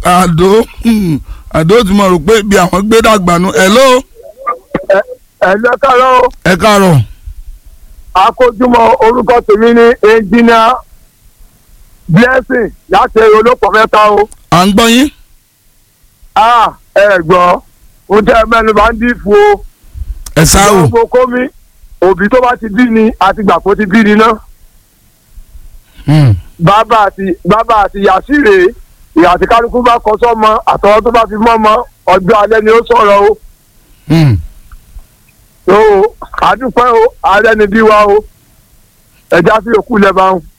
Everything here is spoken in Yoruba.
àdó hmm, àdó tí mo rò pé bí àwọn gbé dàgbà nu hello ẹ̀lẹ́ kárọ̀ ẹ káàárọ̀ akójúmọ́ orúkọ tèmi ní ẹnjìnìá blessing láti olópọ̀ mẹ́ta o. à ń gbọ́ yín a ẹ gbọ́ ohun tẹ́ ẹ mẹ́nu bá ń dì fún o. ẹ sá o gbogbo kómi òbí tó bá ti bí ni àti gbà kó ti bí ni náà. Hmm, bàbá àti bàbá àti yàsíre ìyá àti kálukú bá kọ sọ́mọ àtọwọ́ tó bá fi mọ́ ọmọ ọjọ́ alẹ́ ni ó sọ̀rọ̀ o. hmm. o àdúpẹ́ o ààrẹ ni bí wa o ẹja sí òkú lẹ́bàá o.